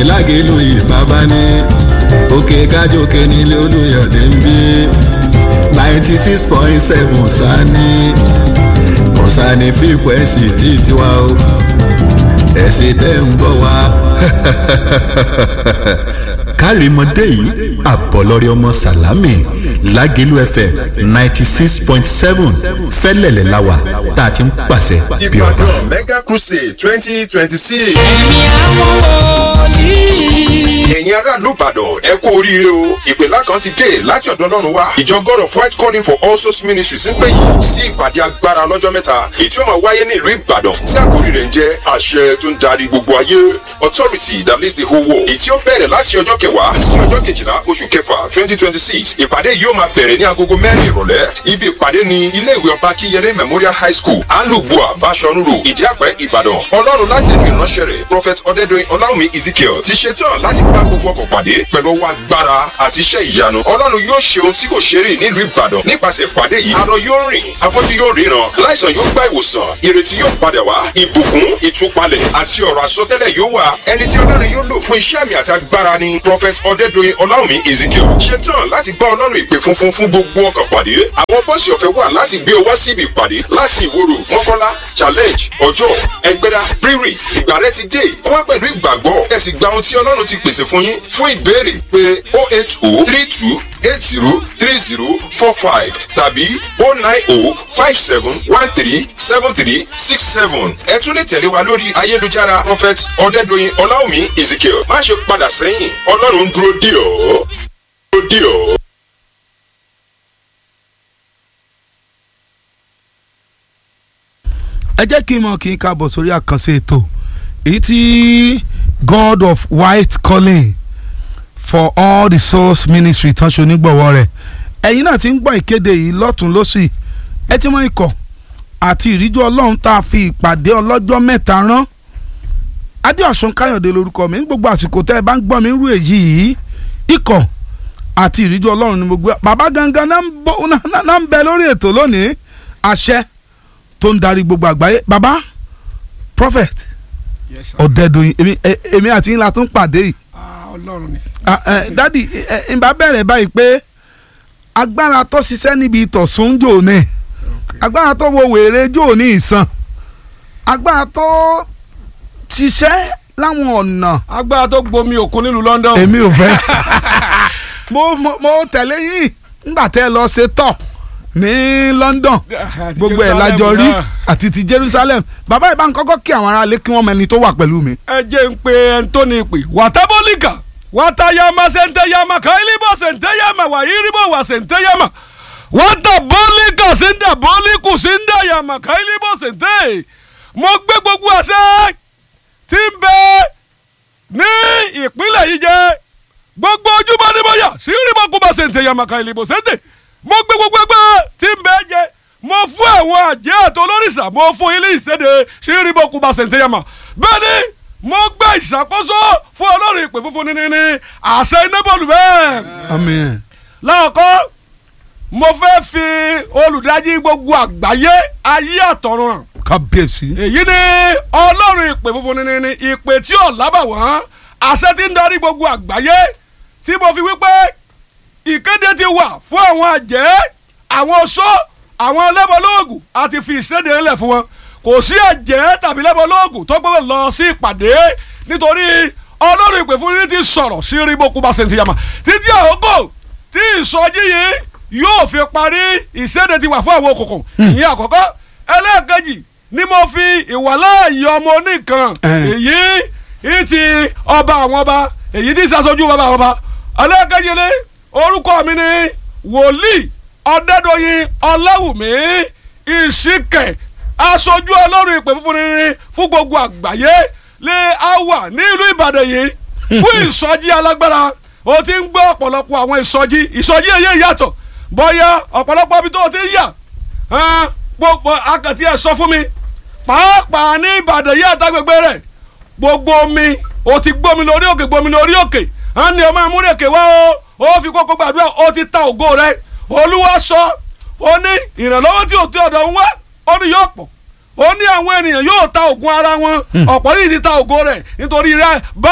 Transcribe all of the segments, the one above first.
lágẹ̀lú ìbábá ní òkè kájòkè nílé olùyọ̀dé ń bí ninety six point seven sani kọ̀sánì fíkwẹ́sì tí tiwa o ẹ̀sìn tẹ́ ń gbọ́ wa. kárìmọ́dé yìí àbọ̀lọ́rẹ́ ọmọ sàlámì lágẹ̀lú fm ninety six point seven fẹ́lẹ̀lẹ̀ la wà tá a ti ń pàṣẹ bí ọba. ìbàdàn mega crusade twenty twenty six. ẹ̀mí àwọn wòlíì. ẹ̀yin aráàlú ìbàdàn ẹ kú oríire o ìpèlá kan ti dé láti ọ̀dọ̀ ọlọ́run wá ìjọ god of white calling for all souls ministries ń pè yín sí ìpàdé agbára lọ́jọ́ mẹ́ta èyí tí ó máa wáyé ní ìlú ìbàdàn tí àkórí rẹ̀ ń jẹ́ àṣẹ tó ń darí gbogbo ayé authority that leads the whole world èyí tí ó bẹ̀rẹ̀ láti ọjọ́ kẹwàá sí ọjọ́ kejìlá oṣù kẹfà twenty twenty six ìpàdé yìí ó máa bẹ̀rẹ̀ ní agogo mẹ́rin ìrọ̀lẹ́ ibi ìpàdé ni ilé ìwé ọba kíyẹlé memorial high school alubua bashorun road ìdíàpẹ́ ìbàdàn ọlọ́run láti ẹnu ìránṣẹ́ rẹ̀ prophet ọ̀dẹ́dọ̀yìn ọláwùmí ezekiel ti ṣetán láti bá gbogbo ọkọ̀ pàdé pẹ̀lú ọwọ́ agbára àti iṣẹ́ ìyanu ọlọ́run yóò ṣe ohun tí kò ṣe rí nílùú ìbàdàn nípasẹ̀ ìpàdé yìí arọ yóò rìn afọ́jú yóò ríran láìsàn yóò gba ìwòsàn ìrètí yóò padà wá ìbùkún ìtúpalẹ̀ àti ọ̀rọ̀ àsọtẹ́lẹ̀ yóò wà ẹni tí ọlọ́run yóò lò fún iṣẹ́ àmì àti agbára ni prophet ọ̀dẹ́dọ̀yìn ọláwùmí ezekiel ṣetán láti bá ọlọ́run ìpè funfun fún gbogbo ọkọ̀ pàdé àwọn bọ́ọ̀sì ọ̀fẹ́ wà láti gbé ọ wá síbi ìpàdé láti ìwòrò mọ́kọ́lá challenge ọjọ́ ẹgbẹ́dá rírì ìgbà rẹ ti dé wá pẹ̀lú ìgbàgbọ́ ẹ sì gba ohun tí ọlọ́run ti pèsè fún yín fún ìbéèrè pé o eight o three two eight zero three zero four five tàbí o nine o five seven one three seven three six seven ẹ tún lè tẹ̀lé wa lórí ayélujára prophet ọ̀dẹ́dọ̀yìn ọláwùmí ezekiel má ṣe padà sẹ́yìn ọlọ́run dúró dì ọ́ dúró dì ọ́. ẹ jẹ́ kí n mọ̀ kí n káàbọ̀ sórí àkànṣe ètò èyí tí god of white calling for all the souls ministry tán ṣe onígbọ̀wọ́ rẹ̀ ẹ̀yin náà ti ń gbọ́ ìkéde yìí lọ́tún lọ́sì ẹ ti mọ ikọ̀ àti ìríjú ọlọ́run tá a fi ìpàdé ọlọ́jọ́ mẹ́ta rán adéọ̀sùn káyọ̀dé lórúkọ mi ní gbogbo àsìkò tẹ́ ẹ bá ń gbọ́ mi rú èyí yìí ikọ̀ àti ìríjú ọlọ́run ni mo gbé bàbá gangan náà ń bọ̀- náà náà ń bẹ lórí ètò lónìí àṣẹ tó ń darí gbogbo àgbáyé baba prophet Yes, sir. ọ̀dẹ́dọ̀yìn èmi ẹ- èmi àti ńlá tó ń pàdé yìí Ah, ọlọ́run ni. Ah, eh, dádì ẹ- ẹ, n bá bẹ̀rẹ̀ báyìí pé agbára tó ṣiṣẹ́ níbi ìtọ̀sùn jò ní agbára tó wo wèrè jò ní ìsàn agbára tó ṣiṣẹ́ láwọn ọ̀nà agbára tó gbomi òkun nílùú london. èmi ò fẹ́ mo mo mo tẹ̀lé yín nígbà tẹ́ ẹ lọ ṣe tọ̀ ní London Àti gbogbo ẹ̀ Jerusalem lájọ rí náà. àti ti Jerusalem bàbá ìbá ń kọ́kọ́ kí àwọn aráalé kí wọ́n mẹni tó wà pẹ̀lú mi. ẹ jẹ́ ń pe ẹni tó ní ìpè wàtábólíkà wàtáyàmà sèǹtẹ̀yàmà káyílíbọ̀ sèǹtẹ̀yàmà wàyíríbọ̀ wà sèǹtẹ̀yàmà wàtábólíkà sèǹdàbólíkù sèǹdàyàmà káyílíbọ̀ sèǹtẹ̀ mo gbé gbogbo àṣẹ tí ń bẹ ní ìpínlẹ̀ yìí jẹ́ gbogbo ojúbọ ní bóyá síríbọ̀ kó bá sèǹtẹ̀yàmà káyílíbọ̀ sèǹtẹ̀ mo gbé gbogbo ẹgbẹ́ tí ń bẹ jẹ mo fún àwọn àjẹ́ àti olórìṣà mo fún ilé ìséde síríbọ̀ kó bá sèǹtẹ̀yàmà bẹ́ẹ̀ ni mo gbé ìṣàkóso fún ọlọ́run ìpè funfun ní ní àṣẹ iná bọ́ọ̀lù bẹ́ẹ̀. Amen. láàkọ́ mo fẹ́ fi olùdájí gbogbo àgbáyé ayé àtọ̀run hàn kábíyèsí. èyí ni ọlọ́run ìpè funfun ní ní ìpè tí ò lábàwọ́n àṣẹ tí ń darí gbogbo àgbáyé tí mo fi wípé ìkéde ti wà fún àwọn àjẹ́ àwọn oṣó àwọn lẹ́bọ̀lóògùn àti fi ìséde ńlẹ̀ fún wọn kò sí àjẹ́ tàbí lẹ́bọ̀lóògùn tó gbọ́dọ̀ lọ sí ìpàdé nítorí ọlọ́run ìpè fún yín ti sọ̀rọ̀ sí ríboku bá ṣe ń ti yàmà títí àkókò tí ìsọjí yìí yóò fi parí ìséde ti wà fún àwọn òkùnkùn ìyẹn àkọ́kọ́ ẹlẹ́ẹ̀kejì ni mo fi ìwàláàyè ọmọ oníkan Eh. èyí ìtì ọba àwọn ọba èyí tí ìsàsójú bàbá àwọn ọba ẹlẹ́ẹ̀kejì ni orúkọ mi ni wòlíì ọ̀dẹ́dọ̀yìn ọláwùmí ìsìnkẹ̀ aṣojú ọlọ́run ìpè fúnfún ní fún gbogbo àgbáyé lè á wà ní ìlú ìbàdàn yìí fún ìsọjí alágbára o ti ń gbọ́ ọ̀pọ̀lọpọ̀ àwọn ìsọjí ìsọjí èyí yàtọ̀ bọ́yá ọ̀pọ̀lọpọ̀ ibi tó o ti ń yà hàn, gbogbo akàtì ẹ̀ sọ fún mi pàápàá ní ìbàdàn yìí àtàgbègbè rẹ̀ gbogbo omi o ti gbómi lórí òkè gbómi lórí òkè hàn ní ọmọ amúrèké wá o ó fi kókó gbàdúrà ó ti ta ògo rẹ̀ olúwa sọ ó ní ìrànlọ́wọ́ tí ò tí ọ̀dọ̀ ń wá ó ní yóò pọ̀ ó ní àwọn ènìyàn yóò ta ògùn ara wọn ọ̀pọ̀ yìí ti ta ògo rẹ̀ nítorí rẹ̀ báàgì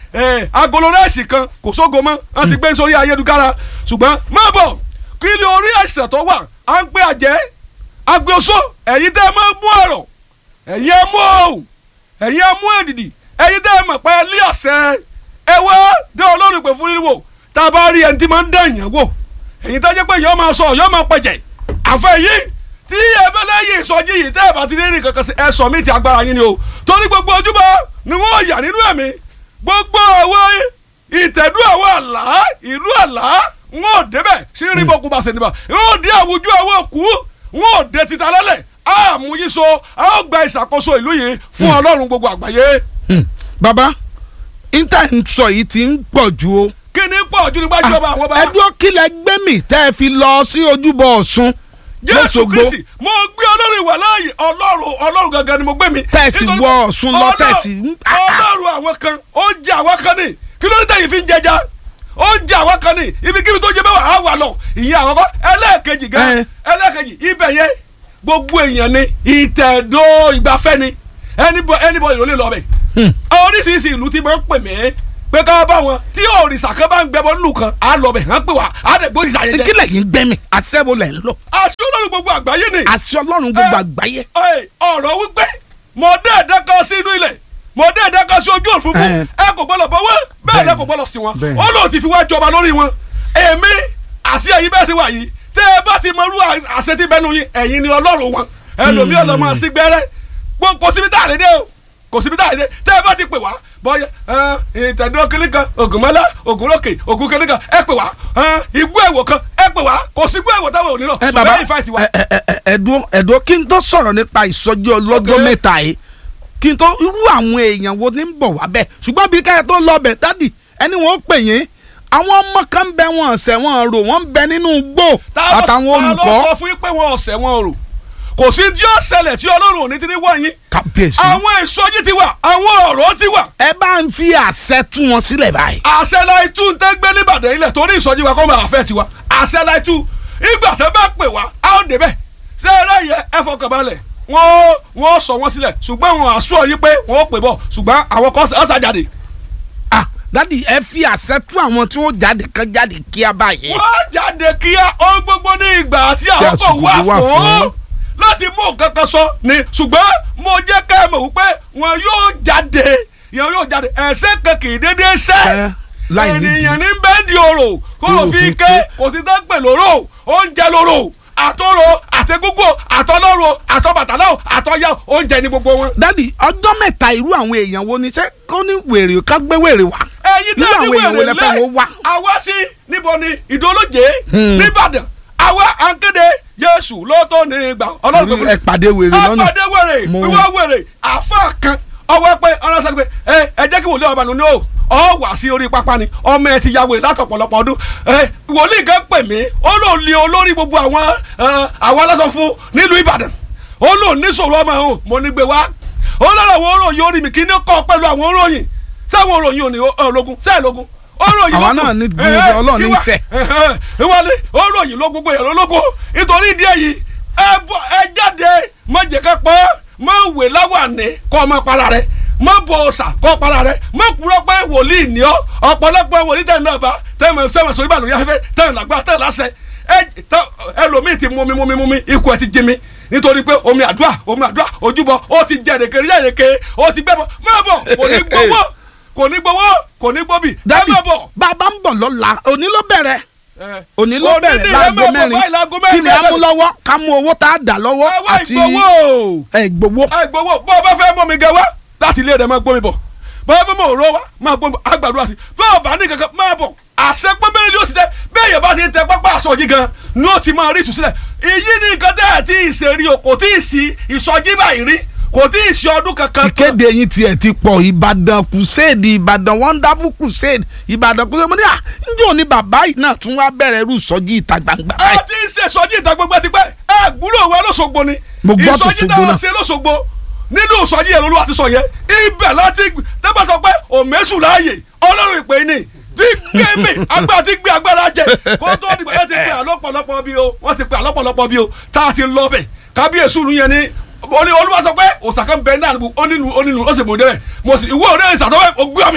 ẹ agolo rẹ́ẹ̀sì kan kò sógo mọ́ wọ́n ti gbé sórí ayélujára ṣùgbọ́n má bọ̀ kí ni orí àìsàn tó wà à ń pè àjẹ́ agbóso ẹ̀yin tẹ́ ẹ máa mú ọ̀rọ̀ ẹ̀yin ẹ mú òun ẹ̀yin ẹ mú èdìdì ẹ̀yin tẹ́ ẹ mọ̀ pé ilé ọ̀sẹ̀ ẹ wá dé olórí pé fún wíwò tá a bá rí ẹni tí máa ń dán èèyàn wò ẹ̀yin tẹ́ jẹ́ pé yọ́ máa sọ yọ́ máa pẹ̀jẹ̀ àfẹ́ yìí tí ẹ bẹ́ lẹ́yìn ìsọjí yìí tẹ́ ẹ bá ti rí rìn kankan sí ẹ sọ mí ti agbára yín ni o torí gbogbo ojúbọ ni wọ́n yà nínú ẹ̀mí gbogbo àwọn ìtẹ̀dú àwọn àlá ìlú àlá wọn ò débẹ̀ sí rí bọ́kú bá ṣe níbà wọn ò dé àwùjọ àwọn òkú wọn ò dé títa lálẹ́ àmúyíso a ó gba ìṣàkóso ìlú yìí fún ọlọ́run gbogbo àgbáyé Hmm. baba inter ń sọ yìí ti ń pọ̀ ju o. kí ni pọ̀ ju nígbà jọba àwọn bá ẹdúró kílẹ̀ gbẹ́mì tẹ́ ẹ fi lọ sí ojúbọ ọ̀ṣun jésù lọ́sọ̀gbọ̀. kristi mo gbé ọlọ́run ìwà láàyè ọlọ́run ọlọ́run gangan ni mo gbé mi. Tẹ̀sí Nítorí wọ pé Ọ̀ṣun lọ, Ọlọ́run- tẹ̀sí- ọlọ́run àwọn kan ó jẹ àwọn kan ní kí ló dé tẹ̀yìn fi ń jẹja ó jẹ àwọn kan ní ibikíbi tó jẹ bẹ́ẹ̀ wà á wà lọ ìyẹn àwọn kan ẹlẹ́ẹ̀kejì gan Ẹ. ẹlẹ́ẹ̀kejì ibẹ̀ yẹn gbogbo èèyàn ni ìtẹ̀dó ìgbafẹ́ ni anybody anybody ló lè lọ bẹ̀ oríṣiríṣi ìlú ti máa ń pè mí pé ká bá wọn tí òrìṣà kan bá ń gbẹbọ nínú kan á lọ bẹ̀ hàn pé wà á dẹ̀ gbóríṣà yẹn jẹ kílẹ̀ yìí gbẹ́mì àṣẹ́wó lẹ̀ ń lọ àṣẹ ọlọ́run gbogbo àgbáyé ni àṣẹ ọlọ́run gbogbo Ẹ. àgbáyé. Ẹ, ọ̀rọ̀ wípé mo dé ẹ̀dá kan sí inú ilẹ̀ mo dé ẹ̀dá kan sí ojú òfurufú Ẹ. ẹ kò gbọ́dọ̀ bọ́ wọ́n bẹ́ẹ̀ ni ẹ kò gbọ́dọ̀ sí wọn Bẹ́ẹ̀. ó lóun ti fi wá jọba lórí wọn èmi àti ẹ̀yin bẹ́ẹ̀ ti wà yìí tẹ́ ẹ bá ti mọrú àṣẹ tí bẹ́ẹ̀ nu yín ẹ̀yin ni ọlọ́run wọn ẹlòmíì ọlọ́mọ sí gbẹ́rẹ́ Gbọ́- kò síbi tá a lè dé o kò síbi tá a lè dé tẹ́ ẹ bá ti pè wá bọ́yá ìtẹ̀dọ́ kínní kan ògùnmọ́lá ògùnrókè ògùn kínní kan ẹ pè wá igbó ẹ̀wọ̀ kan ẹ pè wá kò sí igbó ẹ̀wọ̀ táwọn ò ní lọ ẹ ṣùgbọ́n bàbá ẹ̀yin fáìtì wa. ẹ ẹ ẹ ẹdùn ẹdùn kí n tó sọ̀rọ̀ nípa ìsọjí ọlọ́jọ́ Ok. mẹ́ta yìí kí n tó irú àwọn èèyàn wo ni ń bọ̀ wá bẹ́ẹ̀ ṣùgbọ́n bí káyọ̀ tó lọ bẹ̀ dádì ẹni wọn ó pè yín àwọn ọmọ kan ń bẹ wọn ọ̀sẹ̀ wọn rò wọ́n ń bẹ nínú igbó ta ló- àtàwọn ta ló olùkọ́ sọ fún yín pé wọn ọ̀sẹ̀ wọn rò kò sí tí ó ṣẹlẹ̀ tí ọlọ́run ò ní ti ní wọ̀ yín kábíyèsí àwọn ìsọjí ti wà àwọn ọ̀rọ̀ ti wà ẹ bá ń fi àṣẹ tú wọn sílẹ̀ báyìí. àṣẹ láì tú ń tẹ́ gbé nìbàdàn ilẹ̀ torí ìsọjí wa kọ́ máa fẹ́ tiwa àṣẹ láì tú ìgbà tó bá pè wá a ó débẹ̀ ṣé ẹ rẹ̀ yẹ ẹ fọkàn balẹ̀ wọ́n wọ́n sọ wọ́n sílẹ̀ ṣùgbọ́n wọn àṣọ yín pé wọ́n ó pè bọ̀ ṣùgbọ́n àwọn kan ọ̀sà jáde ah dádì ẹ fi àṣẹ tú àwọn tí wọ́n jáde kan jáde kíá báyìí. wọ́n jáde kíá ohun gbogbo ní ìgbà àti àkókò àsìkò wà wà fún fún. láti mú nǹkan kan sọ ni ṣùgbọ́n mo jẹ́ ká ẹ mọ̀ wípé wọn yóò jáde yẹn yóò jáde ẹ̀sẹ̀ kan kì í dédé Ẹ, sẹ́ láì nídìí. ènìyàn ní bẹ́ẹ̀dì òrò kó ló Kó ló fi fi ké ké. kò sí tán pè lóró oúnjẹ lóró àtọrọ àtẹgúngò àtọlọrọ àtọbàtàlọ àtọyà oúnjẹ ní gbogbo wọn. dádì ọjọ́ mẹ́ta irú àwọn èèyàn wo ni ṣé kó ní wèrè ká gbé wèrè wá. ẹyin irú tẹ́ ní àwọn èèyàn wo wèrè lẹ fẹ́ lẹ́ wọ́n wá. àwa sí níbo ni ìdólóje Hmm. nìbàdàn àwa à ń kéde jésù ló tó ní ìgbà ọlọ́run tó fún ẹ pàdé wèrè lọ́nà. apàdé wèrè Mo- wíwá wèrè àfa kan ọwọ́ pé ọ̀rọ̀ sọ pé ẹ ẹ jẹ́ kí wòlíì ọba nù ní o ọ wà sí orí pápá ni ọmọ ẹ ti ya wèrè látọ̀pọ̀lọpọ̀ ọdún ẹ wòlíì kan pè mí ó lò lé olórí gbogbo àwọn ẹ, àwọn aláṣọ fún nílùú ìbàdàn ó lò níṣòro ọmọ ẹ̀hún mo ní gbé wá ó lọ́rọ̀ àwọn òròyìn orí mi kí ní kọ́ pẹ̀lú àwọn òròyìn sẹ́wọ̀n òròyìn ò ní ológun sẹ́ẹ̀ lógun òròyìn Àwa lógun náà ní Eh, gbogbo eh, Ọlọ́run kí ní wá- ìfẹ́. ìwọlé òròyìn ló gbogbo èèyàn lólógo nítorí ìdí èyí ẹ bọ ẹ jáde má jẹ ká pọ má wè láwàní kọ́ ọmọ para rẹ má bọ ọ̀sà kọ́ para rẹ má kúrọ́ pé wòlíì ní ọ ọ̀pọ̀lọpọ̀ wòlíì tẹ̀ náà bá tẹ̀mọ̀ sẹ́wọ̀n sọ ìbàlùyẹ afẹ́fẹ́ tẹ̀ lágbá tẹ̀ lásẹ̀ ẹ tẹ- ẹlòmíì ti mumi mumi mumi ikú ẹ ti jí mi nítorí pé omi àdúrà omi àdúrà ojúbọ ó ti jẹ èrèké rí èrèké ó ti gbẹbọ má bọ kò ní gbowó kò ní gbowó kò ní gbóbi ẹ dádì má bọ. bàbá ń bọ̀ lọ́la òní ló bẹ̀rẹ̀ ẹ, òní ló Òní bẹ̀rẹ̀ ni ẹ láago má bọ̀ báyìí mẹ́rin láago kí ni mẹ́rin a mú lọ́wọ́ ká mú owó tá a dà lọ́wọ́ ẹ wá àti ìgbowó ẹ gbowó. ẹ gbowó bó o bá fẹ́ mọ́ mi gẹ wá láti ilé rẹ̀ máa gbómi bọ̀ bó o bá mọ̀ òró wá máa gbómi bọ̀ àgbàdo àti bó o bá ní kankan máa bọ̀ àṣẹ pọ́nbẹ́rẹ́ ni ó ṣiṣẹ́ bẹ́ẹ̀ yẹn bá ti ń tẹ pápá aṣọ yìí gan ni ó ti máa rí ìtúsílẹ̀ èyí ni nǹkan tẹ́ ẹ̀ tí ì ṣe rí o kò tí ì sí ìsọjí báyìí rí kò tí ì ṣe ọdún kankan tó ìkéde yín tiẹ̀ ti pọ̀ ìbàdàn crusade ìbàdàn wonderful crusade ìbàdàn crusade mo ní à njẹ́ òní bàbá yìí náà tún wá bẹ̀rẹ̀ irú ìsọjí ìta gbangba ẹ báyìí. ti ń ṣe ìsọjí ìta gbogbo ti pẹ́ ẹ gbúrò wa lọ́sọ̀gbọ̀ ni Mo gbọ́ ìsọjí t'Òṣogbo táwọn náà. ṣe lọ́sọ̀gbọ̀ nínú ìsọjí yẹn lolúwa ti sọ yẹn ibẹ̀ láti tẹ́gbà sọ pé òmẹ́sù láàyè ọlọ́run ìpè ní tí gbé mi agbára tí gbé agbára jẹ kó tó dìgbà yẹn ti pè àlọ́pọ̀lọpọ̀ bí o wọ́n ti pè àlọ́pọ̀lọpọ̀ bí o tá a ti lọ bẹ̀ kábíyèsí ìlú yẹn ni ó ní olúwa sọ pé òsàkà ń bẹ náà níbu onílù onílù ó sì mọ̀ débẹ̀ mo sì ìwé òde ìsàtọ́wẹ́ ògbé mi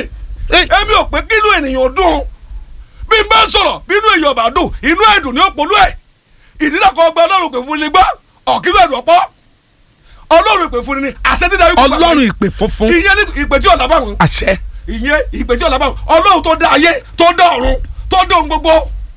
Ey. èmi ò pé kínú ènìyàn dùn bí n bá sọ̀rọ̀ bí inú èèyàn bá dùn inú ẹ̀dùn ni ó polú ẹ̀ ìdílé kan gba ọlọ́run pè fún ni gbọ́ ọ̀kínú ẹ̀dùn ọ̀pọ̀ ọlọ́run pè fún ni àṣẹ dídá ikú ọlọ́run ìpè funfun ìyẹn ní ìpè tí ọ̀la bá wọn àṣẹ ìyẹn ìpè tí ọ̀la bá wọn ọlọ́run tó dá ayé tó dá ọ̀run tó dá ohun gbogbo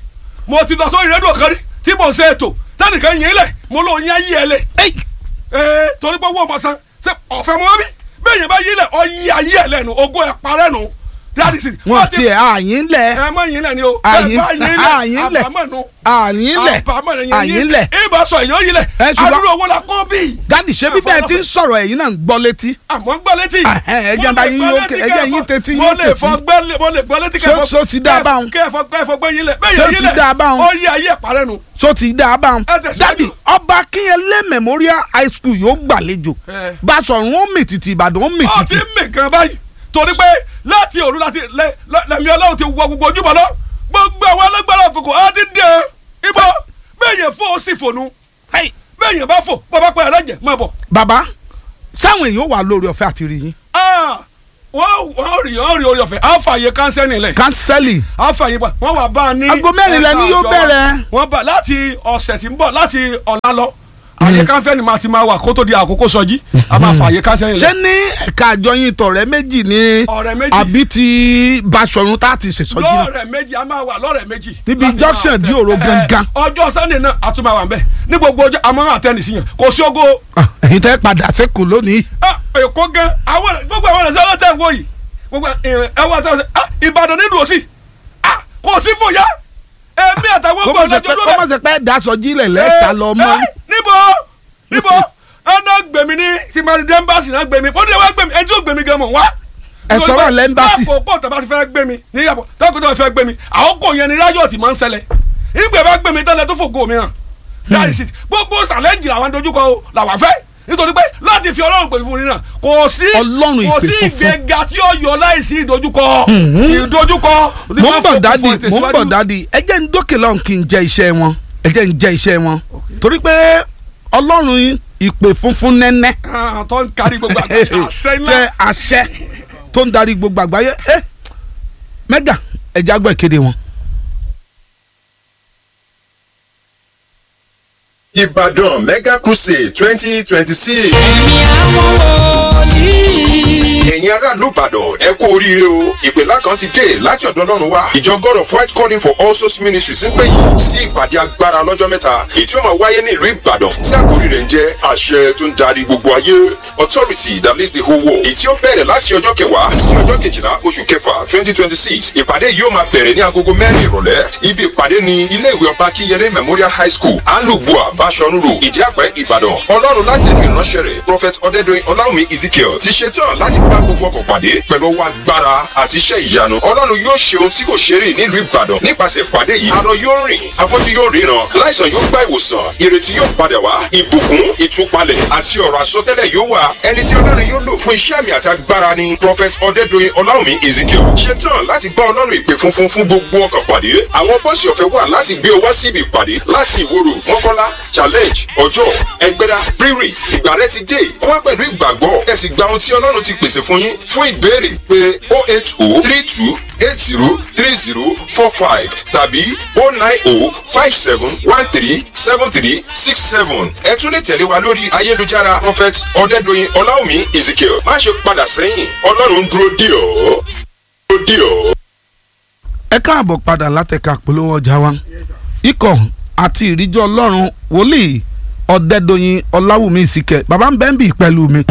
mo ti lọ sórí rédíò kan rí tí mo ń ṣe ètò tẹnìkan yín lẹ̀ mo lọ yín ayé ẹ lẹ̀ Ey, ee torí pé owó ọmọ san ṣe ọ̀fẹ́ mọ́ bí bẹ́ẹ̀ yẹn bá yí lẹ̀ ọ yí ayé ẹ lẹ́nu ogún ẹ parẹ́ nu dáàdì sí. wọn ti ẹ̀ àyín lẹ̀ ẹ mọ yín lẹ̀ ni o Àyín- ẹ bá yín àyín lẹ̀ lẹ̀. àbámọ̀ nu àyín lẹ̀ àbámọ̀ yẹn àyín yín lẹ̀ ibà sọ èèyàn yí lẹ̀ Ẹ, ṣùgbọ́n- àdúrà owó la kó bí. dádì ṣé bíbẹ́ ẹ ti ń sọ̀rọ̀ ẹ̀yin náà ń gbọ́ létí àmọ́ ń gbọ́ létí. Ẹhẹ́n, ẹ jẹ́ bá yín yóò ké- ẹ jẹ́ yín tètí mo yín lè tètí. fọ gbẹ́ lé- mo lè gbọ́ létí Ṣó- ṣó ti dá a báwọn? kẹfọ kẹfọ gbẹ́ yín lẹ̀ bẹ́ẹ̀ Ṣó yẹn ti yín lẹ̀ dá a báwọn? ó yí ayé ẹ̀ parẹ́ nu. tó ti dá a bá wọn. Ẹ tẹ̀síwájú. dádì ọba akínyẹlé memorial high school yóò gbàlejò Ẹ. Basọ̀run ó mì tìtì Ìbàdàn ó mì ọ ti tìtì. ń mì gan báyìí torí pé láti òru láti lẹ- lẹ- lẹ́mí ọlọ́run ti wọ gbogbo ojúbọ lọ gbogbo àwọn alágbára òkùnkùn á ti dé ibọ bẹ́ẹ̀ yẹn fò ó sì fònú Hey, bẹ́ẹ̀ yẹn bá fò bàbá pẹ́ ẹlẹ́jẹ̀ máa bọ̀. bàbá sáwọn èèyàn wà lórí ọ̀fẹ́ àti rí yín Ah, wọ́n wọ́n rí wọ́n rí orí ọ̀fẹ́ á fààyè kánsẹ́nì lẹ̀ kánsẹ́lì á fààyè pa wọ́n wà bá a ní. Aago mẹ́rin ẹ̀ka lẹni yóò àjọ wa. bẹ̀rẹ̀. wọ́n bá láti ọ̀sẹ̀ tí ń bọ̀ láti ọ̀la lọ àyè kánsẹ́nì máa ti máa wà kó tó di àkókò sọjí a máa fààyè kánsẹ́nì ṣé lẹ̀. ní ẹ̀ka àjọyìn tọ̀rẹ́ méjì ní Ọ̀rẹ́ méjì. àbí ti Basọ̀run tá a ti ṣèṣọ́jú náà lọ́ọ̀rẹ̀ méjì a máa wà lọ́ọ̀rẹ̀ méjì. Níbi láti junction máa di tẹ- òro ẹ, gangan. ọjọ́ sunday náà a tún máa wà ń bẹ̀ ní gbogbo ọjọ́ a máa ń àtẹnì sí yàn kò sí ogo Ah, ẹ̀yin tẹ́ padà sẹ́kù lónìí ah, èkó gan àwọn gbogbo àwọn ẹ̀sẹ̀ ọlọ́tẹ̀ ń wò yìí gbogbo ẹwà àtàwọn ẹ̀sẹ̀ ah, ìbàdàn ní dùn sí ah, kò sí fòyà èmi àtàwọn kó ọgbọ̀n má ṣe pé lọ́jọ́ kó má ṣe pé dasọjí lẹ̀ lẹ́sà lọ mọ́ Eh, níbo níbo ẹnà gbèmí ní tìmọ̀tì ẹmbàsì náà gbèmí ó ní wá gbèmí ẹni tí ó gbèmí gan mọ̀ wá. Ẹ sọ̀rọ̀ lẹ́mbàsì. lákòókò tó bá ti fẹ́ gbèmí níyàbọ̀ lákòókò tó bá fẹ́ gbèmí àwọn kò yẹn ni rájọ̀ tí máa ń ṣẹlẹ̀ ìgbẹ́ bá gbèmí tẹ́lẹ̀ tó fògo mi hàn láì sí gbogbo sàlẹ́ǹjì làwọn dojúkọ o làwọn fẹ́ nítorí pé láti fi ọlọ́run pè fún nínà kò sí Ọlọ́run kò ìpè sí funfun. ìgbéga tí ó yọ láì sí ìdojúkọ ìdojúkọ mo ń bọ̀ dádì mo ń bọ̀ dádì ẹ jẹ́ ń dókè lọ́hùn kí n jẹ iṣẹ́ wọn ẹ jẹ́ ń jẹ iṣẹ́ wọn torí pé ọlọ́run ìpè funfun nẹ́nẹ́ tó ń kárí gbogbo àgbáyé àṣẹ ńlá tẹ àṣẹ tó ń darí gbogbo àgbáyé ẹ mẹ́gà ẹ jẹ́ àgbọ̀ ìkéde wọn. Ìbàdàn Mega Crusade twenty twenty six. ẹ̀mí àwọn wòlíì. ẹ̀yin aráàlú Ìbàdàn ẹ kú oríire o ìpèlá kan ti dé láti ọ̀dọ̀ Ọlọ́run wá ìjọ God of White Calling for All Souls Ministries ń pè yín sí ìpàdé agbára lọ́jọ́ mẹ́ta èyí tí ó máa wáyé ní ìlú Ìbàdàn tí àkórí rẹ̀ ń jẹ́ àṣẹ tó ń darí gbogbo ayé authority that leads the whole world èyí tí ó bẹ̀rẹ̀ láti ọjọ́ kẹwàá sí ọjọ́ kejìlá oṣù kẹfà twenty twenty six ìpàdé yìí ó máa bẹ̀rẹ̀ ní agogo mẹ́rin ìrọ̀lẹ́ ibi ìpàdé ni ilé ìwé ọba Akínyẹlé Memorial High School alubua Bashorun Road Ìdíàpẹ́ Ìbàdàn Ọlọ́run láti ẹnu ìránṣẹ́ rẹ̀ Prophet Ọdẹ́dọ̀yìn Ọláwùmí Ezekiel ti ṣetán láti bá gbogbo ọkọ̀ pàdé pẹ̀lú ọwọ́ agbára àti iṣẹ́ ìyanu Ọlọ́run yóò ṣe ohun tí kò ṣe rí nílùú Ìbàdàn nípasẹ̀ ìpàdé yìí arọ yóò rìn afọ́jú yóò ríran láìsàn yóò gba ìwòsàn ìrètí yóò padà wá ìbùkún ìtúpalẹ̀ àti ọ̀rọ̀ àsọtẹ́lẹ̀ yóò wà ẹni tí Ọlọ́run yóò lò fún iṣẹ́ àmì àti agbára ni Prophet Ọdẹ́dọ̀yìn Ọláwùmí Ezekiel ṣetán láti bá Ọlọ́run ìpè funfun fún gbogbo ọkọ̀ pàdé àwọn bọ́ọ̀sì ọ̀fẹ́ wà láti gbé ọ wá síbi ìpàdé láti ìwòrò mọ́kọ́lá challenge ọjọ́ ẹgbẹ́dá rírì ìgbà rẹ ti dé wá pẹ̀lú ìgbàgbọ́ ẹ sì gba ohun tí Ọlọ́run ti pèsè fún yín fún ìbéèrè pé o eight o three two eight zero three zero four five tàbí o nine o five seven one three seven three six seven ẹ tún lè tẹ̀lé wa lórí ayélujára prophet ọ̀dẹ́dọ̀yìn ọláwùmí ezekiel má ṣe padà sẹ́yìn Ọlọ́run dúró dì ọ́ dúró dì ọ́. ẹ káàbọ̀ padà látẹ̀ka polówó ọjà wa ikọ̀ àti ìríjọ ọlọ́run wòlíì ọ̀dẹ́dọ̀yìn ọláwùmí ìsìkẹ̀ bàbá ń bẹ́ẹ̀ bì pẹ̀lú mi.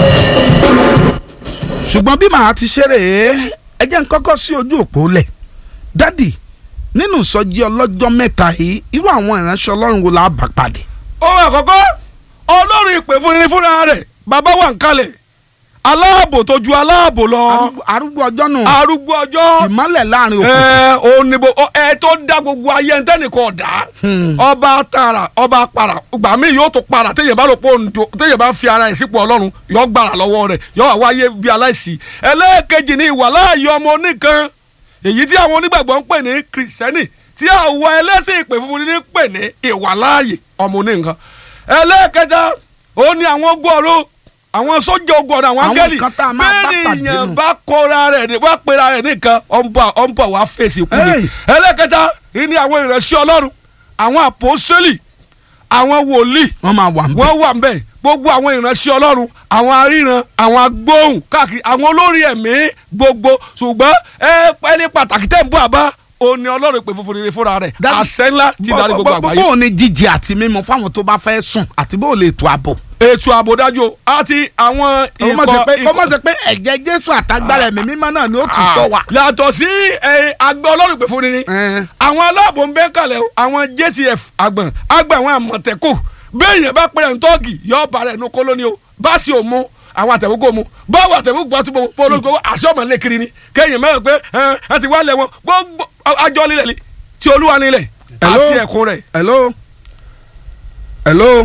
ṣùgbọ́n bí màá ti ṣeré ẹ jẹ́ n kọ́kọ́ sí ojú òpó lẹ̀ dádì nínú ìsọjí ọlọ́jọ́ mẹ́ta yìí irú àwọn ìránṣẹ́ ọlọ́run wo la bá pàdé. ohun àkọ́kọ́ ọlọ́run ìpè fún ni fúnra rẹ̀ bàbá wà ń kalẹ̀ aláàbò tó ju aláàbò lọ Arúgbó- arúgbó ọjọ́ nù arúgbó ọjọ́ ìmọ́lẹ̀ láàrin òkú. ẹ òun ni bo ọ- ẹ tó dá gbogbo ayé ń tẹ́nìkan ọ̀dá ọba tààrà ọba para gbà mí yóò tó para téèyàn bá rò pé òun tó téèyàn bá fi ara ẹ̀ sípò ọlọ́run yóò gbàrà lọ́wọ́ rẹ̀ yóò wá wáyé bí aláìsí ẹlẹ́ẹ̀kejì ni ìwà láàyè ọmọ oníkan èyí tí àwọn onígbàgbọ́ ń pè ní kìrìsìtẹ́nì tí àwọn ẹlẹ́sìn ìpè funfun ní pè ní ìwà láàyè ọmọ oníkan ẹlẹ́ẹ̀kẹta òun ni àwọn ogun ọ̀run àwọn sójà ogun ọ̀rọ̀ àwọn Àwọn áńgẹ́lì nǹkan tá a máa bá bẹ́ẹ̀ pàdé èèyàn nù. bá kóra rẹ̀ ní wá pera rẹ̀ nìkan ọ̀nbọ̀ ọ̀nbọ̀ wá fèsì kú ni Hey. ẹlẹ́kẹta ìní àwọn ìránṣẹ́ ọlọ́run àwọn àpòsílì àwọn wòlíì wọ́n máa wà ń bẹ̀. wọ́n wà ńbẹ̀ gbogbo àwọn ìránṣẹ́ ọlọ́run àwọn aríran àwọn agbóhùn káàkiri àwọn olórí ẹ̀mí gbogbo ṣùgbọ́n ẹ pẹ́ẹ́lí pàtàkì tẹ̀ ń bọ̀ àbá òní ọlọ́run pè funfun rere fúnra rẹ̀ Dájú- àṣẹ ńlá ti darí gbogbo Bó- bó- àgbáyé bó o ní jíjẹ àti mímu fáwọn tó bá fẹ́ sùn àti bó o lè tó àbò. ètò ààbò dájú o àti àwọn kó má ṣe pé ikọ̀ kó má ṣe pé ẹ̀jẹ̀ jésù àtagbára ẹ̀mí mímọ́ náà ni ó tún sọ wa. yàtọ̀ sí ẹ, àgbẹ̀ ọlọ́run pè fún ni ni Ẹ. àwọn aláàbò ń bẹ́ kalẹ̀ o àwọn JTF àgbọ̀n àgbà àwọn àmọ̀tẹ́kù bẹ́ẹ̀ yẹn bá pẹ́rẹ́ ntọ́ọ̀gì yọ ọba rẹ̀ nu kólóní o bá sì ò mú àwọn àtẹ̀wégbò mu báwo àtẹ̀wégbò bá túbọ̀ pọ̀ olóògbé àṣẹ ọmọ ilé kiri ni kéèyàn mẹ́rin pé ẹ ẹ ti wá lẹ̀ wọn gbogbo àjọ lílẹ̀ ni ti olúwa nílẹ̀ Hello? àti ẹ̀kún rẹ̀ hello hello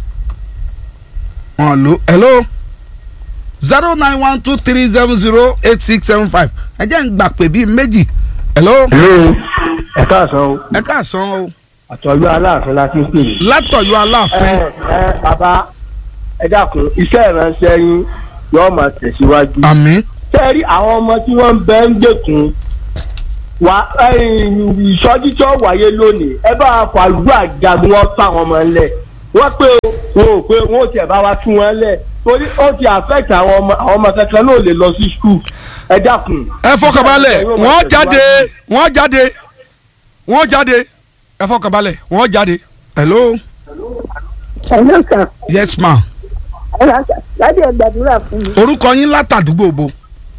wọn lò hello zero nine one two three seven zero eight six seven five ẹ jẹ́ ń gbà pé bíi méjì hello hello ẹ káàsán o ẹ káàsán o àtọ́jú aláàfin láti ń pè yìí. látọ̀yọ́ ẹ aláàfin ẹ bàbá ẹ dákun iṣẹ́ ìránṣẹ́ yín yóò máa tẹ̀síwájú. àmín sẹ́ẹ̀rí àwọn ọmọ tí wọ́n ń bẹ ń gbèkùn wà ìsọjí tí ó wáyé lónìí ẹ bá wa fàlùbọ́ àjagun wọn fà wọn mọ́ ńlẹ̀ wọ́n pé wọn ò pé wọn ò tiẹ̀ bá wa tú wọn lẹ̀ torí ó ti affect àwọn ọmọ àwọn ọmọ kankan náà lè lọ sí skul ẹ dákun. ẹ fọkànbalẹ̀ wọ́n jáde wọ́n jáde wọ́n jáde ẹ fọkànbalẹ̀ wọ́n jáde. hello Hello sir. yes ma Hello sir. Láti ẹ gbàdúrà fún mi. orúkọ yín látàdúgbò bo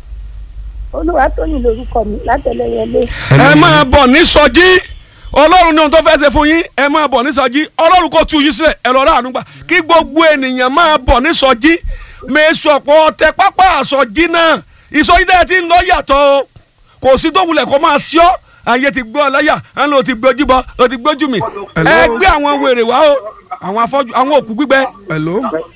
Olúwatóyìn lorúkọ mi látẹlẹyẹlé. ẹ máa bọ̀ ní sọjí ọlọ́run ní ohun tó fẹ́ ṣe fún yín ẹ máa bọ̀ ní sọjí ọlọ́run kò tú yín sílẹ̀ ẹ lọ́ọ́ rà ànúgbà kí gbogbo ènìyàn máa bọ̀ ní sọjí mẹ́sọ̀pọ̀ tẹ pápá àsọjí náà ìsọjí tẹ́ ẹ ti ń lọ yàtọ̀ o kò sí tó wulẹ̀ kó máa ṣọ́ ayé ti gbọ́ ọláyà ẹ ló ti gbójú bọ ló ti gbójú mi ẹ gbé àwọn wèrè wá o àwọn afọ́jú àwọn òkú gbígbẹ. hello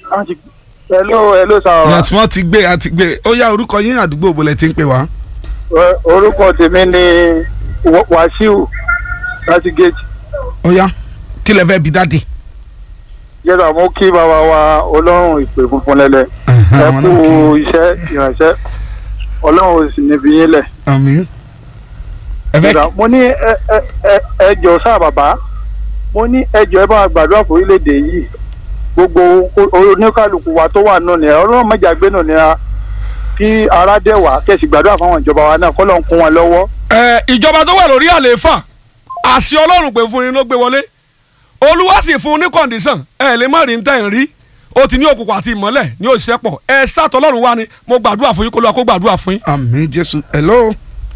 hello hello sir. yes wọ́n ti gbé àti gbé ó yá orúkọ yín àdúgbò bo lẹ ti ń pè wá. orúkọ tèmi ni wàsíù láti gate ó yá kí lẹ fẹ́ bi dáàdì. yẹ́dà mú kí bàbá wa ọlọ́run ìpè funfun lẹ́lẹ̀ ẹ àwọn kú náà kí i. iṣẹ́ ìrànṣẹ́ ọlọ́run ò sì níbi yín lẹ̀. àmín. ẹ fẹ́ Yẹ́dà, mo ní ẹ ẹ ẹ ẹ jọ sáà bàbá mo ní ẹ jọ ẹ bá wa gbàdúrà fún orílẹ̀-èdè yìí gbogbo o- oníkàlùkù wa tó wà nù ní ọlọ́run mẹ́jà gbé nù ní a kí ara dẹ̀ wá kẹ̀sì gbàdúrà fáwọn ìjọba wa náà kọ́ ló ń kún wọn lọ́wọ́. ẹ ìjọba tó wà lórí àlééfà àṣẹ ọlọ́run pé fún yín ló gbé wọlé olúwa sì fún un ní kọ̀ǹdíṣàn ẹ lè má rí ní tẹ̀ ń rí ó ti ní òkùnkùn àti ìmọ́lẹ̀ ní òṣìṣẹ́ pọ̀ ẹ sátọ̀ ọlọ́run wá ni mo gbàdúrà fún yín kó lọ́wọ́ kó gbàdúrà fún yín. àmín jésù hello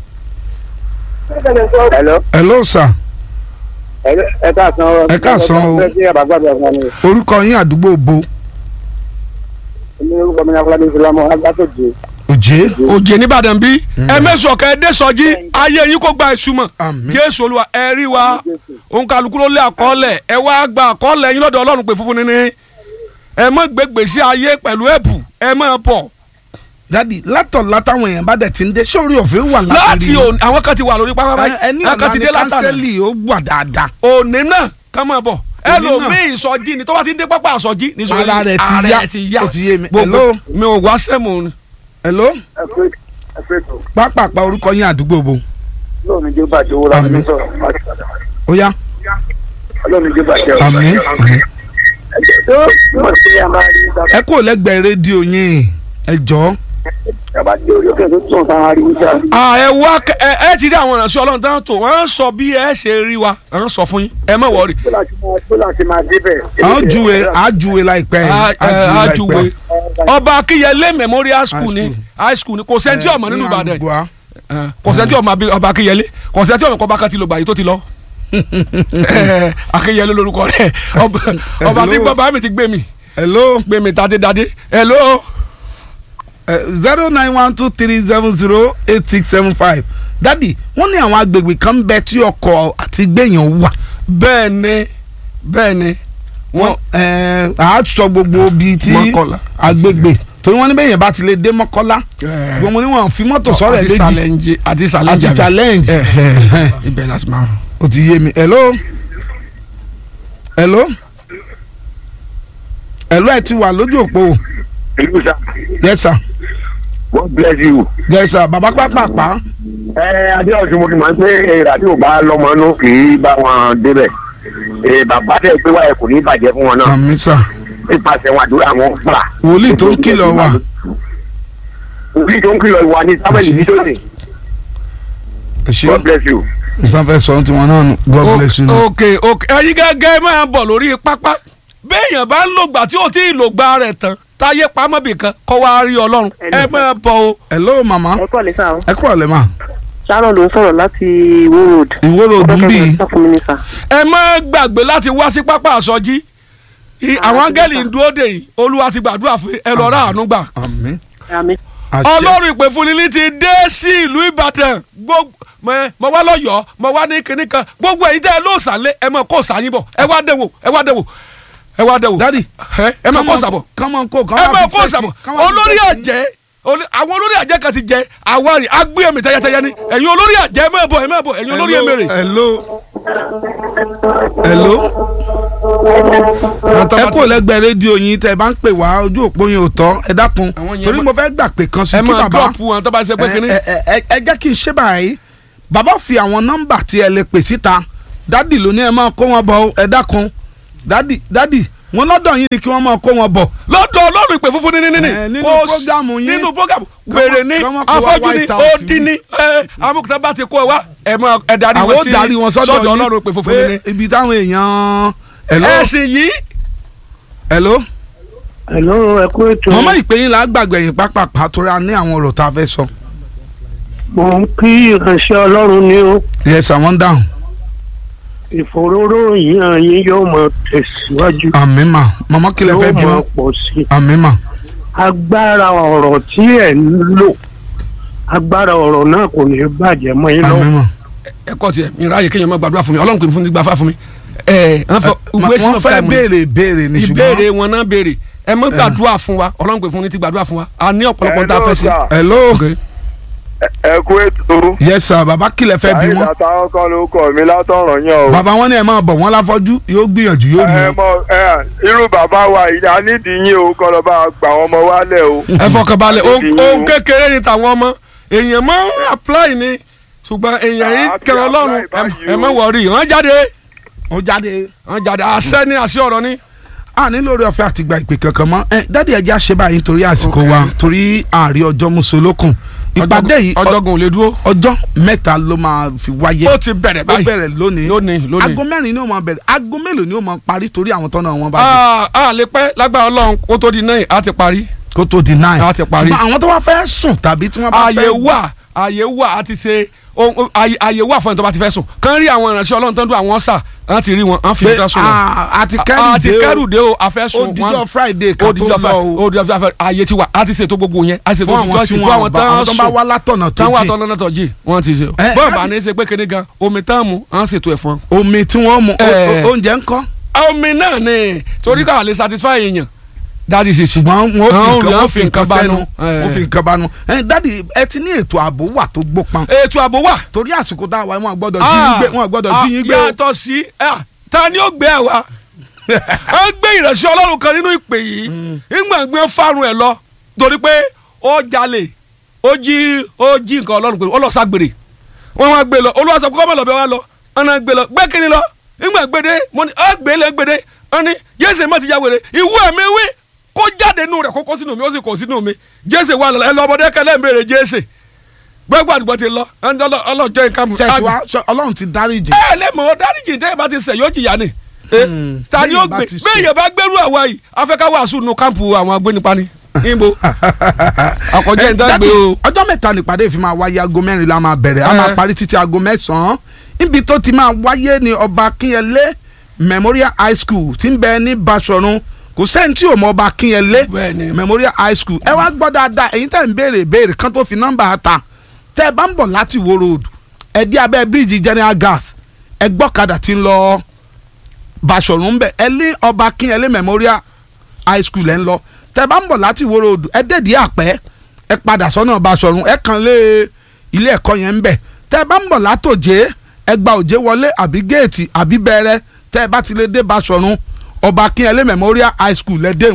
hello hello sir ẹ káàsán o. Ẹ káàsán o. ẹ káàsán o. orúkọ yín àdúgbò bo èmi orúkọ mi ní afọlábí ìfúlámọ agbátòjì. òjé òjè nìbàdàn bí ẹ mẹ́sàn ọ̀kẹ́ dé sọjí ayé yín kó gba ìsúmọ̀ Àmín. jésù olúwa ẹ rí wa òun kálukú ló lé àkọọ́lẹ̀ ẹ wá gba àkọọ́lẹ̀ yín lọ́dọ̀ ọlọ́run pé funfun nínú ẹ mọ̀ gbégbèsè ayé pẹ̀lú ẹ̀bù ẹ mọ̀ bọ̀ dádì látọ̀ látàwọn èèyàn bá dẹ̀ ti ń dé sórí ọ̀fẹ́ wà láti òní àwọn kan ti wà lórí pápá báyìí ẹni àwọn kan ọ̀la ti ni dé látàná kánsẹ́lì ó wà dáadáa òní náà kàn máa bọ̀ náà. ẹlòmíì ìsọjí ni tó bá ti ń dé pápá àsọjí ní ìsọjí Ara rẹ̀ ti ara yá. rẹ̀ ti yá Ó ti yé mi. gbogbo Hello? mi ò wá sẹ́mu ni. hello ẹ pé ẹ pé tó pápápá orúkọ yín àdúgbò bo lóòní jẹ́ bàjẹ́ owó láti Àmín. sọ̀rọ̀ láti padà ó yá lóòní jẹ́ bàjẹ́ owó. àmín àmín. tó yóò sí ẹ máa rí nígbà ẹ kúrò lẹ́gbẹ̀ẹ́ rédíò yín ẹ jọ̀ọ́ tó bá dé orí òkè tó tún sáà rí nígbà. à ẹ wá kẹ- ẹ ẹ ti rí àwọn ìránṣẹ́ ọlọ́run tán tó wọ́n sọ bí ẹ ṣe rí wa wọ́n sọ fún yín ẹ má wọrí. tó láti máa tó láti máa débẹ̀. àwọn júwe àjúwe láìpẹ́ A- ẹ, àjúwe àjùwé láìpẹ́ ọba akínyẹlé memorial school ni school. high school ni kò sẹ́ńtì ọmọ nínú ìbàdàn àdúgbò wa. ẹ, kò sẹ́ńtì ọmọ abi- ọba akínyẹlé kò sẹ́ńtì ọmọ kọba kan ti lọ gbà yìí tó ti lọ. Ẹ, akínyẹlé lórúkọ rẹ̀ ọba ọba tí Hello. bàbá mi ti gbé mi hello gbé mi tadé dadé hello. zero nine one two three seven zero eight six seven five dádì wọ́n ní àwọn agbègbè kan ń bẹ tí ọkọ̀ àti gbẹ̀yàn wà bẹ́ẹ̀ ni bẹ́ẹ̀ ni wọ́n wọ́n á sọ gbogbo bíi tí Mọ́kọ́lá. agbègbè torí wọ́n ní bẹ́ẹ̀ yẹn bá ti lè dé mọ́kọ́lá Eh. gbogbo ni wọ́n fi mọ́tò sọ̀rọ̀ ẹ̀ àti léjì challenge àti challenge àti challenge ẹ ẹ ibẹ̀ láti máa. o ti yé mi hello hello hello ẹ ti wà lójú òpó ìlú sá yes sir God bless you. yes sir baba pápápá ẹ adéọ̀sùn mo ti mọ̀ pé èrà tí ò bá lọ́mọ inú kì í bá wọn débẹ̀ ẹ bàbá tẹ̀ pé wáyé kò ní bàjẹ́ fún wọn náà àmì sà nípasẹ̀ wọn àdúrà wọn gbà. wòlíì tó ń kìlọ̀ wà wòlíì tó ń kìlọ̀ wà ní sábẹ́lì bídọ́sì ẹ ṣe God bless you. nǹkan fẹ́ sọ tiwọn náà nù god bless you. now. ok ok ẹyin gẹ́gẹ́ máa bọ̀ lórí pápá béèyàn bá ń lògbà tí ò tí ì lògbà rẹ̀ tán táyé pamọ́ bì kan kọ́ wá rí ọlọ́run ẹ máa bọ̀ o. hello mama ẹ kọ́ lè sá o ẹ kúrò lẹ́ mà sharon ló ń sọ̀rọ̀ láti Ìwó road ìwé ròdù ń bì í sọ fún mi ní sà. ẹ má gbàgbé láti wá sí pápá àsọjí I- àwọn áńgẹ́lì ń dúró dè yìí olúwa ti gbàdúrà fún yín, ẹ lọ rà àánú gbà. àmì àmì àṣẹ ọlọ́run ìpè fún ni ti dé sí ìlú ìbàdàn gbogbo mọ- mo wá lọ́yọ̀ọ́ mo wá ní kinní kan gbogbo èyí tẹ́ ẹ ló sàlẹ̀ ẹ mọ̀ kó sàyìn bọ̀ ẹ wá dẹ̀wò ẹ wá dẹ̀wò ẹ wá dẹ̀wò dadi ẹ ẹ mọ̀ kó sàbọ̀ kọ́mọ kó ẹ mọ̀ kó sàbọ̀ olórí àjẹ́ olú- àwọn olórí àjẹ́ kan ti jẹ àwárí agbéyẹmí tẹ́yẹtẹ́yẹ ni ẹ̀yin olórí àjẹ́ ẹ má bọ̀ ẹ má bọ̀ ẹ̀yin olórí ẹ̀mẹ̀rẹ̀. hello hello ẹ kò lẹ́gbẹ̀ẹ́ rédíò yín tẹ́ ẹ bá ń pè wá ojú òpó yín ò tọ́ ẹ dákun Àwọn yẹn torí mọ- mo fẹ́ gbà pé kan sí ẹ kí máa bàbá dọ́ọ̀pù wọn tó bá ṣe pé kinní. ẹ ẹ- ẹ- ẹ jẹ́ kí n ṣe báyìí bàbá fi àwọn nọ́mbà tí ẹ lè pè síta dádì ló ní ẹ máa kó wọn bọ̀ o, ẹ dákun dádì dádì wọn lọ́dọ̀ yín ni kí wọ́n máa kó wọn bọ̀ lọ́dọ̀ ọlọ́run ìpè funfun ní ní ní Eh, nínú Kò sí- prógámù yín. nínú prógámù wèrè ní kọ́mọ kó wá afọ́jú ní White House odi ní amúkútà bá ti kó ẹ wá ẹ mọ ẹ darí àwọn wọn ó sí darí wọn sọ́dọ̀ yín ọlọ́run ìpè funfun ní ní. pé ibi táwọn èèyàn hello ẹ̀sìn yìí hello hello ẹ kú ètò mọ̀mọ́ ìpè yín là á gbàgbé yín pápápá torí a ní àwọn ọ̀rọ̀ tá a fẹ́ sọ. mo ń kí ìránṣẹ́ ọlọ́run ní o yes àwọn dáhùn ìfòróró yíyan yín yóò máa tẹ̀síwájú àmì mà mọ̀mọ́ kílẹ̀ fẹ́ yóò bí máa wọn pọ̀ sí i àmì mà agbára ọ̀rọ̀ tí ẹ̀ ń lò agbára ọ̀rọ̀ náà kò ní bàjẹ́ mọ́ yín àmì lọ́wọ́ mà. ẹ kọ́ tiẹ̀ mi ráàyè kéèyàn má gbàdúrà fún mi ọlọ́run kò ní fún mi gbàfà fún mi. ẹ ẹ Ma- waste wọ́n of fẹ́ time ni. béèrè béèrè ní ìbéèrè ṣùgbọ́n. wọn náà béèrè ẹ má gbàdúrà fún wa ọlọ́run pè fún ní ti gbàdúrà fún wa a ní ọ̀pọ̀lọpọ̀ tá a fẹ́ sí. hello ẹ kú ètò yes sir bàbá kílẹ̀ fẹ́ bí wọn. táwọn kan ló kọ mi látọ̀rọ̀ yàn bàbá wọn ní ẹ máa bọ̀ wọ́n láfọ́jú yóò gbìyànjú yóò rí wọn. mọ irú bàbá wa yìí a nídìí yín o kọ́ lọ́ bá gbà wọ́n ọmọ wálẹ̀ o. ẹ fọkànbalẹ̀ Ó ti yín o. ohun kékeré ni tàwọn ọmọ èèyàn máa ń apply ni ṣùgbọ́n èèyàn yìí Ah, kí kẹrọ apply ọlọ́run báyìí ẹ o. má wọrí wọ́n jáde ó jáde. wọ́n jáde àṣẹ ni àṣẹ ọ̀rọ̀ ni. a ní lórí ọ̀fẹ́ àti gba ìpè kankan mọ́ ẹ dádì ẹja ṣe báyìí nítorí àsìkò wa torí ààrí ọjọ́ mùsùlùkùn ìpàdé yìí ọjọ́gun ò lè dúró ọjọ́ mẹ́ta ló máa fi wáyé. ó ti bẹ̀rẹ̀ ó báyìí bẹ̀rẹ̀ lónìí lónìí lónìí. aago mẹ́rin ni ó máa bẹ̀rẹ̀ aago mélòó ni ó máa parí torí àwọn tọ́nà wọn bá dé a a lè pẹ́ lágbára ọlọ́run kó tó di náà á ti parí. kó tó di nine a ti parí. ṣùgbọ́n àwọn tó wá fẹ́ sùn tàbí tí wọ́n bá fẹ́ àyè wà àyè wà á ti ṣe ohun- ohun- àyè àyè wà fún ẹni tó bá ti fẹ́ sùn kàn rí àwọn ìránṣẹ́ ọlọ́run tó ń dún àwọn sà á ti rí wọn á fi pé ìdá sùn wọn. a ti a kẹ́rù ti dé kẹ́rù dé o a fẹ́ ó sùn dijọ́ friday ó kan tó dijọ́ lọ fẹ́ o ó dijọ́ fẹ́ àyè ti wà á ti ṣètò gbogbo yẹn á ṣètò fún àwọn security tí fún àwọn wọ́n bá tán àwọn tó bá sùn wá látọ̀nà tó tán wà jìn tán lọ́nà tó jì wọ́n ti ṣe o Eh, bọ́ọ̀ ká bá ní- ní í ṣe pé kíní gan omi tán mu à ń ṣètò ẹ̀ fún ọ. omi tí wọ́n mu o- Eh. o- oúnjẹ ńkọ́ omi náà ni torí káà lè satisfy èèyàn dáàdi ṣe sí. ṣùgbọ́n wọn ò fi Àwọn nǹkan olùyàn wọn fi nǹkan bánú. sẹ́nu Eh. wọn fi nǹkan bánú ẹ dádì ẹ ti ní ètò ààbò wà tó gbópọn ètò ààbò wà. torí àsìkò tá a wà wọn gbọ́dọ̀ jí yín gbé wọn gbọ́dọ̀ jí yín gbé o. yàtọ̀ sí ah, ta ni ó gbé ẹ wá a gbé ìrẹsì ọlọ́run kan nínú ìpè yìí ìgbà gbé fárun ẹ̀ lọ torí pé ó jalè ó jí ó jí nǹkan ọlọ́run pé ó lọ ságbèrè wọ́n wá gbé lọ olúwa sọ pé kọ́mọ̀ lọ́bẹ̀ wá lọ ọ̀nà gbé lọ gbé kíni lọ ìgbà gbédé mo ní ọ́ gbé lẹ́ gbédé wọ́n ní jésè má ti ya wèrè ìwú ẹ̀mí wí kó jáde nù rẹ̀ kó kó sínú mi ó sì kó sínú mi jésè wà lọ ẹ lọ ọmọdé kẹlẹ́ ń béèrè jésè gbẹ́gbẹ́ àdúgbò ti lọ ọlọ́jọ́ nǹkan mu ṣẹ̀ṣẹ̀ wa ṣọ- ọlọ́run ti dáríjì ẹ lè mọ dáríjì tẹ́ ẹ bá ti ṣẹ̀ yóò jìyà ni Eh, Hmm, ta ni ó bẹ́ẹ̀ bá gbé ti ṣẹ̀. bẹ́ẹ̀ yẹn bá gbẹ́rú àwa yìí afẹ́ká wàásù nu kámpù àwọn agbénipa ni níbo àkọjá Eh, ìdá dádì, gbé o. ọjọ́ mẹ́ta nípàdé ìfi máa wáyé aago mẹ́rin la máa bẹ̀rẹ̀ a Eh. máa parí títí aago mẹ́sàn-án níbi tó ti máa wáyé ní ọba akínyẹlé memorial high school tí ń bẹ ní Basọ̀run kò sẹ́ni tí ò mọ ọba akínyẹlé Bẹ́ẹ̀ni. memorial high school ẹ wá gbọ́ dáadáa èyí tẹ̀ ń béèrè béèrè kan tó fi nọ́mbà ta tẹ́ ẹ bá ń bọ̀ láti wo road ẹ dí abẹ́ bíríìjì general gas ẹ gbọ́kadà tí ń lọ Basọ̀run bẹ̀ ẹ lé ọba akínyẹlé memorial high school ẹ̀ ń lọ tẹ́ bá ń bọ̀ láti wo road ẹ dẹ̀dí àpẹ́ ẹ padà sọ́nà Basọ̀run ẹ kàn lé ilé ẹ̀kọ́ yẹn ń bẹ̀ tẹ́ bá ń bọ̀ látòjé ẹ gba òjé wọlé àbí géètì àbí bẹ̀rẹ̀ tẹ́ bá ti lè dé Basọ̀run ọba akínyẹlé memorial high school lẹ́dẹ̀hùn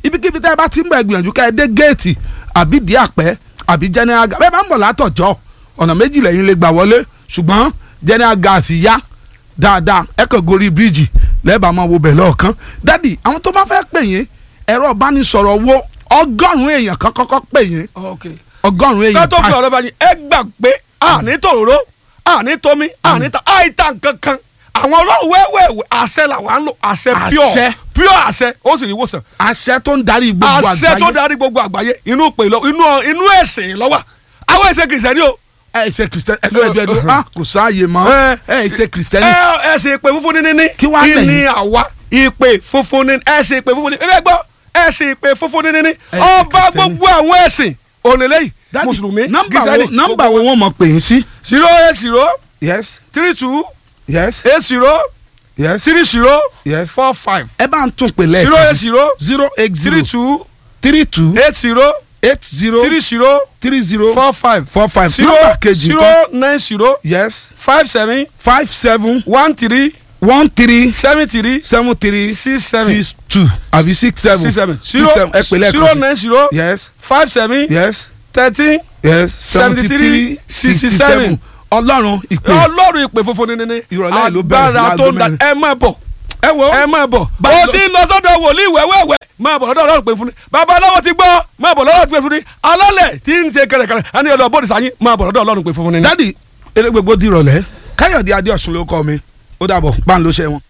ibikíbi tẹ́ ẹ bá ti ń bẹ̀ gbìyànjú ká ẹ dé géètì àbí di àpẹ́ àbí general gas bẹ́ẹ̀ bá ń bọ̀ látọ̀jọ́ ọ̀nà méjì lẹ́yìn lè gbà wọlé ṣùgbọ́n general gas yá dáadáa ẹ kàn gorí bíríìjì lẹ́ẹ̀bà máa wo bẹ̀ lọ́ọ̀kan dádì àwọn tó bá fẹ́ pè yín ẹ̀rọ ìbánisọ̀rọ̀ wo ọgọ́rùn-ún èèyàn kan kọ́kọ́ pè yín ọgọ́rùn-ún èèyàn ká tó fi ọ̀rọ̀ bá yín ẹ gbà pé àní tòróró àní tómi àní ta àìta nkankan àwọn ọlọ́run wẹ́wẹ́wẹ́ àṣẹ làwọn ń lò àṣẹ pure Àṣẹ. pure àṣẹ ó sì ní ìwòsàn àṣẹ tó ń darí gbogbo àgbáyé àṣẹ tó darí gbogbo àgbáyé inú pè lọ inú inú ẹ̀sìn lọ́wọ́ àwọn ẹ̀sìn kìrìsìtẹ́nì o ẹ ṣe kristian ẹ lóye ẹdùn ah kò sáàyè mọ́ ẹ ṣe kristian ẹ ẹ̀sìn ìpè funfun ní níní Kí wàá lẹ̀yìn? ìní àwa ìpè funfun ní ẹ̀sìn ìpè funfun ní ẹ gbọ́ ẹ̀sìn ìpè funfun ní níní Ẹ̀sìn ọba Kìrìsìtẹ́nì. gbogbo àwọn ẹ̀sìn ònìlẹ́yìn Dádì, mùsùlùmí nọ́mbà wo kìrìsìtẹ́nì nọ́mbà wo wọ́n mọ̀ pè yín sí. zero eight zero yes three two yes eight zero yes three zero yes. four five ẹ bá ń tún pè zero lẹ́ẹ̀kan eight zero zero eight three zero two three two eight zero eight zero three zero three zero four five four five zero nọ́mbà kejì zero kan nine zero yes five seven five seven one three one three seven three seven three six seven six two àbí six seven six seven six zero seven ẹ pè lẹ́ẹ̀kan zero sí. nine zero yes five seven yes thirteen yes Seventy three, sixty seven. ọlọ́run ìpè ọlọ́run ìpè funfun ní níní Ìrọ̀lẹ́ yìí ló bẹ̀rẹ̀ agbára láago tó ń da mẹ́rin. ẹ má bọ̀ ẹ wo ẹ má bọ̀ Báyìí o lọ- ti ń lọ sọ́dọ̀ wòlíì wẹ́wẹ́wẹ́ má bọ̀ lọ́dọ̀ ọlọ́run pè fún ni babaláwo ti gbọ́ má bọ̀ lọ́dọ̀ pè fún ni alálẹ̀ tí ń ṣe kẹrẹkẹrẹ ẹni ọ̀dọ̀ bọ́ọ̀dì sáyé má bọ̀ lọ́dọ̀ ọlọ́run pè fún ni. dádì eré gbogbo di ìrọ̀lẹ́ káyọ̀dé adéọ̀sùn ló kọ́ mi ó dàbọ̀ bá ń lo iṣẹ́ wọn.